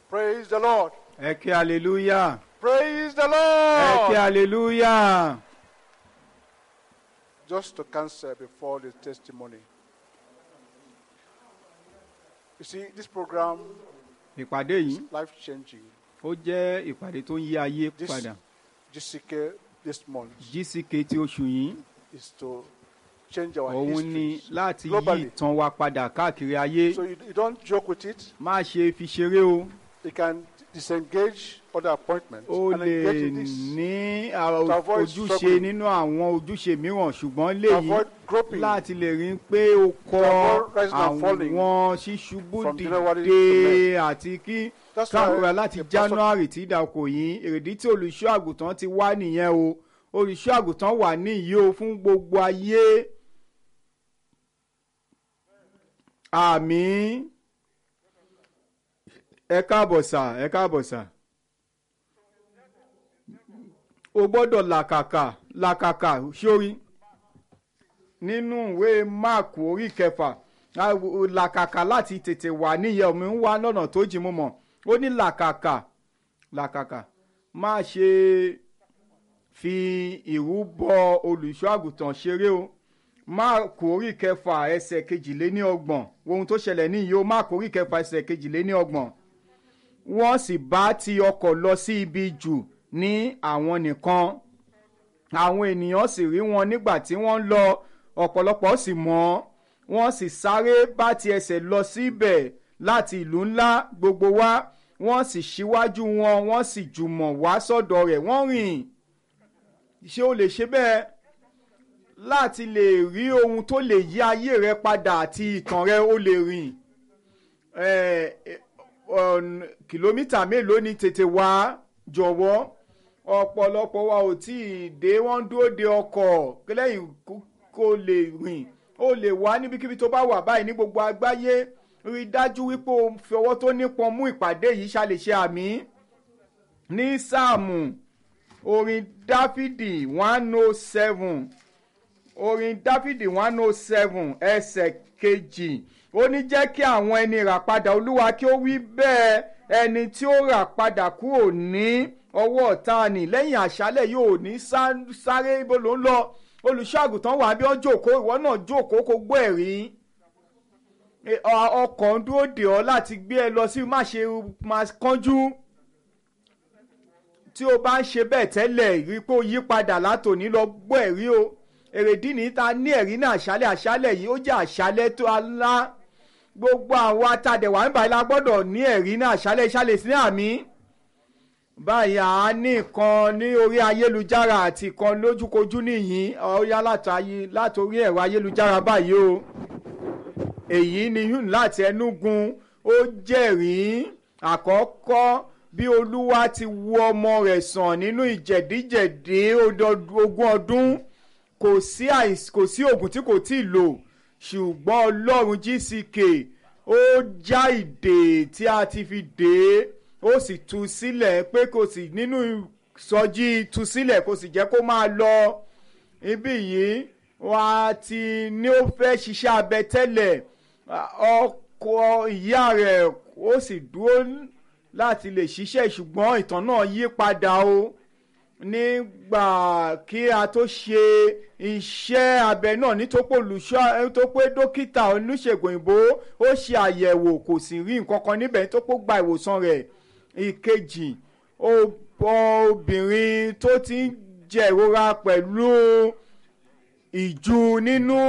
Praise the Lord. ẹ kí hallelujah Praise the ẹ kí Lord. hallelujah Just to cancel before the testimony. You see, this program ìpàdé yìí life changing. ó jẹ́ ìpàdé tó ń yí ayé This padà GCK this month gck ti oṣù yìí is to change our òun ni history láti yí globally. ìtàn wa padà káàkiri ayé So you, you don't joke with it. má ṣe fi ṣeré o You can disengage other appointments ó and lè engage in this ní àwọn To avoid ojúṣe struggling. nínú àwọn ojúṣe mìíràn ṣùgbọ́n to léyìí avoid groping láti lè rí i pé o kọ avoid rising and falling àwọn ṣíṣubú from January to dìde àti kí That's why káàkiri láti the pastor- january tí ìdàkọ yìí èrèdí tí olùṣọ́ àgùntàn ti wá nìyẹn o olùṣọ́ àgùntàn wà níyì o fún gbogbo ayé àmì ẹ káàbọ̀ sà ẹ káàbọ̀ sà o gbọ́dọ̀ làkàkà làkàkà sórí nínú ìwé máàkù orí kẹfà a- o- làkàkà láti tètè wà níyẹn omi ń wá lọ́nà tó jìn mú mọ̀ ó ní làkàkà làkàkà má ṣe fi ìrúbọ olùṣọ́ àgùntàn ṣeré o máàkù orí kẹfà ẹsẹ̀ kejìléní ọgbọ̀n ohun tó ṣẹlẹ̀ níyì o máàkù orí kẹfà ẹsẹ̀ kejìléní ọgbọ̀n wọ́n sì bá ti ọkọ̀ lọ sí ibi jù ní àwọn nìkan àwọn ènìyàn sì rí wọn nígbà tí wọ́n ń lọ ọ̀pọ̀lọpọ̀ sì mọ̀ wọ́n sì sáré bá ti ẹsẹ̀ lọ síbẹ̀ láti ìlú ńlá gbogbo wá wọ́n sì ṣíwájú wọn wọ́n sì jùmọ̀ wá sọ́dọ̀ rẹ̀ wọ́n rìn ṣé o lè ṣe bẹ́ẹ̀ láti lè rí ohun tó lè yí ayé rẹ padà àti ìtàn rẹ ó lè rìn eh, eh, ọ̀n- kìlómítà mélòó ni tètè wá jọ̀wọ́ ọ̀pọ̀lọpọ̀ wa ò tí ì dé wọ́n ń dúró de ọkọ̀ lẹ́yìn kó- kó lè rìn ó lè wá níbikíbi tó bá wà báyìí ní gbogbo àgbáyé rí i dájú wípé o fi ọwọ́ tó nípọn mú ìpàdé yìí ṣàlè ṣe àmì ní sáàmù orin dáfídì one oh seven orin dáfídì one oh seven ẹsẹ̀ kejì ó ní jẹ́ kí àwọn ẹni rà padà olúwa kí ó wí bẹ́ẹ̀ ẹni tí ó rà padà kúrò ní ọwọ́ ọ̀tá ni lẹ́yìn àṣálẹ̀ yóò ní sá- sáré ibo ló ń lọ olùṣọ́ àgùntàn wà bí wọ́n jókòó ìwọ náà jókòó kó gbọ́ ẹ̀rí E, ọ- ọkọ̀ ń dúró dè ọ́ láti gbé ẹ lọ sí má ṣe máa kánjú tí o bá ń ṣe bẹ́ẹ̀ tẹ́lẹ̀ rí i pé o yí padà látòní lọ gbọ́ ẹ̀rí o èrèdí ní ta ní ẹ̀rí náà àṣálẹ̀ àṣálẹ̀ yìí ó jẹ́ àṣálẹ̀ tó alá gbogbo àwọn atadẹ̀wà ń báyìí la gbọ́dọ̀ ní ẹ̀rí náà àṣálẹ̀ ìṣàlẹ̀ sí àmì báyìí à á ní ìkan ní orí ayélujára àti ìkan lójúkojú nìyí ọ̀ya látòrí ẹ̀rọ ayélujára báyìí o èyí ni yún láti ẹnugun ó jẹ́rìí àkọ́kọ́ bí olúwa ti wo ọmọ rẹ̀ sàn nínú ìjẹ̀díjẹ̀dí ọdọ- ogún ọdún kò sí àìs- kò sí oògùn tí kò tí ì lò ṣùgbọ́n ọlọ́run gck ó já ìdè tí a ti fi dè é ó sì tú sílẹ̀ pé kò sì nínú ìsọjí tú sílẹ̀ kò sì jẹ́ kó máa lọ ibí yìí wà á ti ní ó fẹ́ ṣiṣẹ́ abẹ tẹ́lẹ̀ ọkọ ìyá rẹ̀ ó sì dúró láti lè ṣiṣẹ́ ṣùgbọ́n ìtàn náà yí padà o nígbà kí a tó ṣe iṣẹ́ abẹ náà nítorí olùṣọ́ tó pé dókítà oníṣègùn òyìnbó ó ṣe àyẹ̀wò kò sì rí nǹkan kan níbẹ̀ tó pé gba ìwòsàn rẹ̀ ìkejì ó- obìnrin tó ti ń jẹ ìrora pẹ̀lú ìju nínú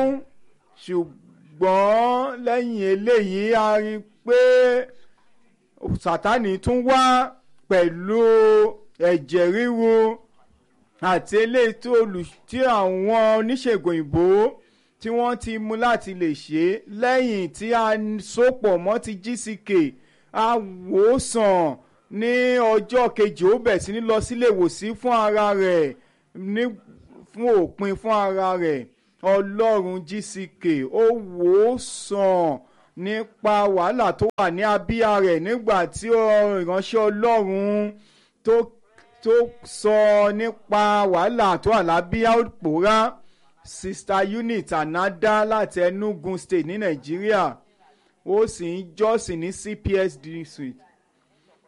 ṣùgbọ́n lẹ́yìn eléyìí a rí i pé sátani tún wá pẹ̀lú ẹ̀jẹ̀ ríru àti eléyìí tó olù tí àwọn oníṣègùn òyìnbó tí wọ́n ti mú láti lè ṣe é lẹ́yìn tí a sopọ̀ mọ́ ti gck a wò ó sàn ní ọjọ́ kejì ó bẹ̀ sí ní lọ sílé ìwòsàn fún ara rẹ̀ ní fún òpin fún ara rẹ̀ ọlọ́run gck ó wò ó sàn nípa wàhálà tó wà ní abíyá rẹ̀ nígbà tí ọ- ìránṣẹ́ ọlọ́run tó tó sọ nípa wàhálà tó wà lábíyá ó pòórá sista unit anada láti enugu state ní nàìjíríà ó sì ń jọ́sìn ní cps district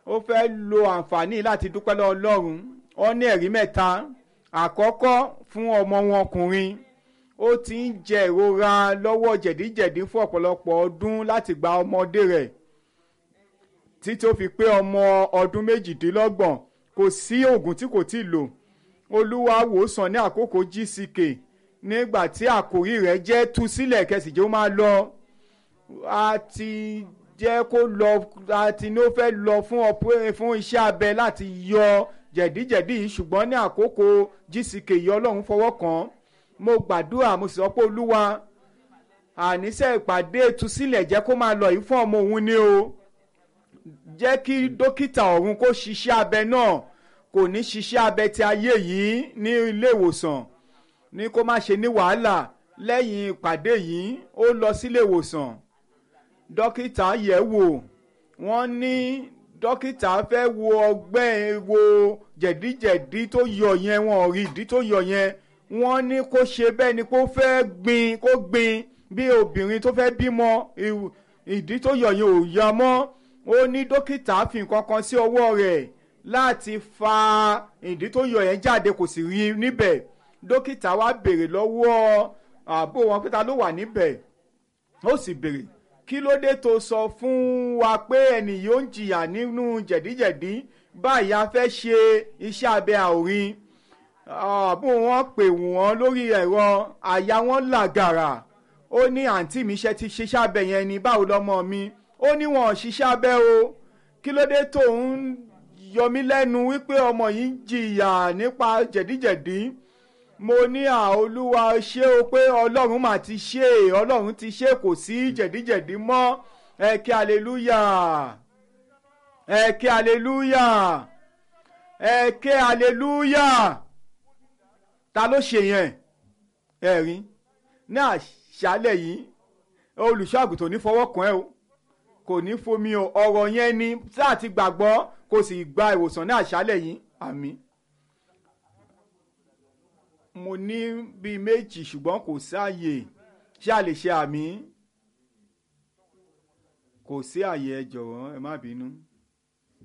ó fẹ́ lo àǹfààní láti dúpẹ́ lọ́wọ́ ọlọ́run ó ní ẹ̀rí mẹ́ta àkọ́kọ́ fún ọmọ wọn ọkùnrin ó ti ń jẹ ìrora lọ́wọ́ jẹ̀díjẹ̀dí fún ọ̀pọ̀lọpọ̀ ọdún láti gba ọmọdé rẹ̀ títí ó fi pé ọmọ ọdún méjìdínlọ́gbọ̀n kò sí oògùn tí kò tí ì lò olúwa wòsàn ní àkókò gck nígbà tí àkòrí rẹ̀ jẹ́ tú sílẹ̀ kẹsìjẹ́ ó máa lọ a ti jẹ́ kó lọ a ti ní ó fẹ́ lọ fún ọpẹ́ fún iṣẹ́ abẹ láti yọ jẹ̀díjẹ̀dí yìí ṣùgbọ́n ní àkókò gck yìí ọlọ́run fọwọ́ kàn án mo gbàdúrà mo sì sọ pé olúwa àníṣe ìpàdé ìtúsílẹ̀ jẹ́ kó máa lọ yìí fún ọmọ òun ni o jẹ́ kí dókítà ọ̀run kó ṣiṣẹ́ abẹ náà kò ní ṣiṣẹ́ abẹ ti ayé yìí ní ilé ìwòsàn ní kó má ṣe ní wàhálà lẹ́yìn ìpàdé yìí ó lọ sílé ìwòsàn dókítà yẹ̀ wò wọ́n ní dókítà fẹ́ wo ọgbẹ́ wo jẹ̀díjẹ̀dí tó yọ yẹn wọn ò rí ìdí tó yọ yẹn wọ́n ní kó ṣe bẹ́ẹ̀ ni kó fẹ́ gbin kó gbin bí obìnrin tó fẹ́ bímọ ìdí tó yọ yẹn ò yọ mọ́ ó ní dókítà fi nǹkan kan sí ọwọ́ rẹ̀ láti fa ìdí tó yọ yẹn jáde kò sì rí níbẹ̀ dókítà wá béèrè lọ́wọ́ àbó wọn pé ta ló wà níbẹ̀ ó sì béèrè kí ló dé tó sọ fún wa pé ẹnì yóò ń jìyà nínú jẹ̀díjẹ̀dí báyìí a fẹ́ ṣe iṣẹ́ abẹ àòrín àbó wọn pè wọ́n lórí ẹ̀rọ àyà wọn làgàrà ó ní àǹtí mi ṣe ti ṣiṣẹ́ abẹ yẹn ni báwo lọ́mọ mi ó ní wọn ò ṣiṣẹ́ abẹ o kí ló dé tó ń yọ mí lẹ́nu wípé ọmọ yìí ń jìyà nípa jẹ̀díjẹ̀dí mo ní à olúwa ṣé o pé ọlọ́run mà ti ṣe ọlọ́run ti ṣe kò sí jẹ̀díjẹ̀dí mọ́ ẹ kí aleluya ẹ kí aleluya ẹ kí aleluya ta ló ṣe yẹn ẹ rí ní àṣálẹ̀ yìí olùṣọ́ àgùntàn ní fọwọ́ kàn ẹ́ o kò ní fomi o ọ̀rọ̀ yẹn ni sáà ti gbàgbọ́ kò sì gba ìwòsàn ní àṣálẹ̀ yìí àmín mo ní bíi méjì ṣùgbọ́n kò sáàyè ṣé a lè ṣe àmì kò sí àyè ẹ jọ̀wọ́ ẹ má bínú.